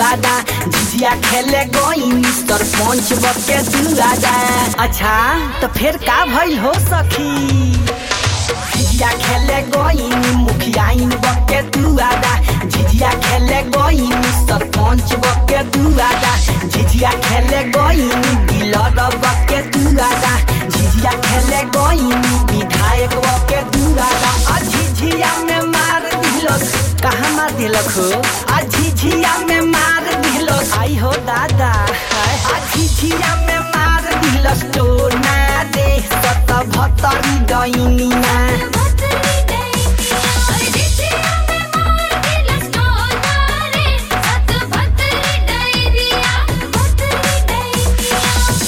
दुआदा झिझिया खेले गई मिस्टर पंच बके दुआदा अच्छा तो फिर का भइल हो सखी झिझिया खेले गई मुखिया इन बके दुआदा झिझिया खेले गई मिस्टर पंच बके दुआदा झिझिया खेले गई डीलर बके दुआदा झिझिया खेले गई विधायक बके दुआदा आ झिझिया में मार दिलक कहाँ मार दिलक हो आ झिझिया में मार दिलक आई हो दादा हाय। आ झिझिया में मार दिलक तो ना दे सत भतरी डैनिया भतरी दैनिया अरे जिजिया में मार दिलस टोना रे सत भतरी दैनिया भतरी दैनिया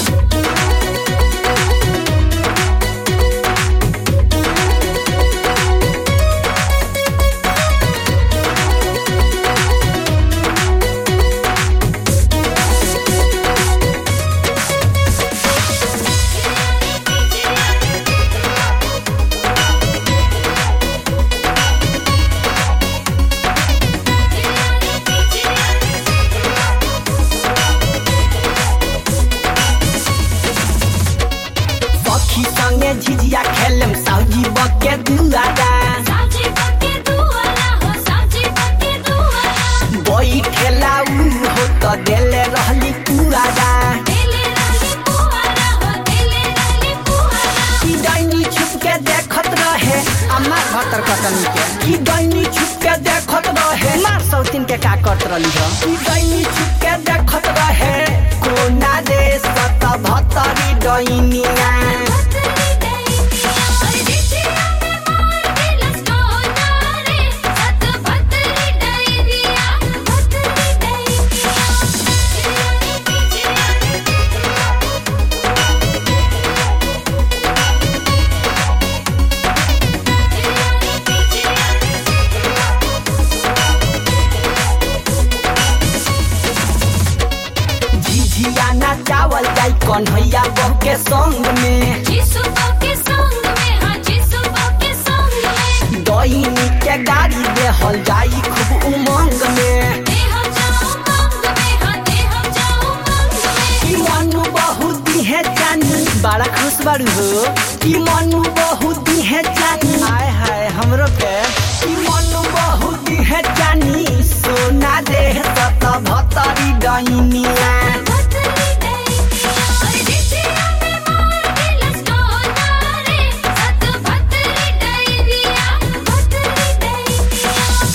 सखी संगे झिझिया खेलम साउजी बके दुआदा साजी बके दुआला हो साजी बके दुआला बैठेला उ हो त देले रहली पुआदा देले रहली पुआला हो देले रहली पुआला की डैनी छुप के देखत रहे अम्मा भतर कतनी के की डैनी छुप के देखत रहे मार सौतीन के का करत रहली हो की डैनी छुप के देखत रहे कोना दे सत भतरी डैनिया भतरी दैनिया अरे जिजिया में मार दिलस टोना रे सत भतरी दैनिया भतरी दैनिया झिझिया ना चावल जाई कन्हैया बहू के संग में जिसु के संग में हाँ जिसु के संग में डैनी के गाड़ी देहल जाई खूब उमंग में दे हम जाओ मंग में हाँ दे हम जाओ मंग में की मनु बहुत है जानी बड़ा खुश बारू हो की मनु बहुत है जानी हाय हाय हमरो के की मनु बहुत है जानी सोना दे सत भतरी डैनिया भतरी दैनिया अरे जिजिया में मार दिलस टोना रे सत भतरी दैनिया भतरी दैनिया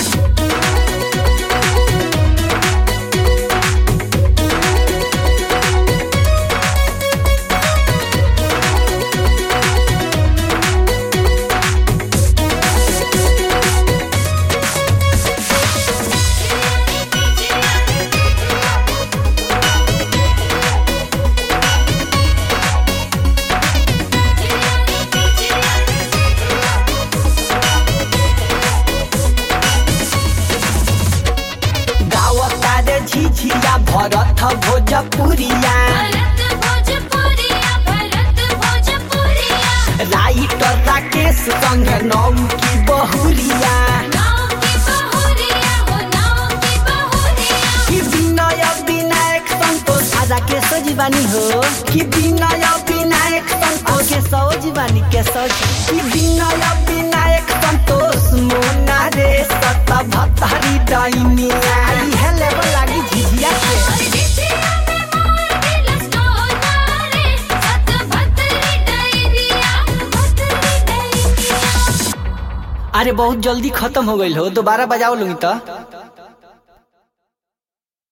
गावता रे झिझिया भरत भोजपुरिया भरत भोजपुरिया भरत भोजपुरिया राइटर राकेश संग नौ की बहुरिया नाव की बहुरिया हो नाव की बहुरिया कि विनय विनायक संतोष आजा के सजीवानी हो कि विनय विनायक संतोष के सजीवानी के सज कि विनय विनायक संतोष मोना रे सत भतरी डैनिया इहे लेवल लागी झिझिया के अरे जिजिया में मार दिलस टोना रे सत भतरी दैनिया भतरी दैनिया अरे बहुत जल्दी खत्म हो गइल हो दोबारा बजाओ लूंगी तो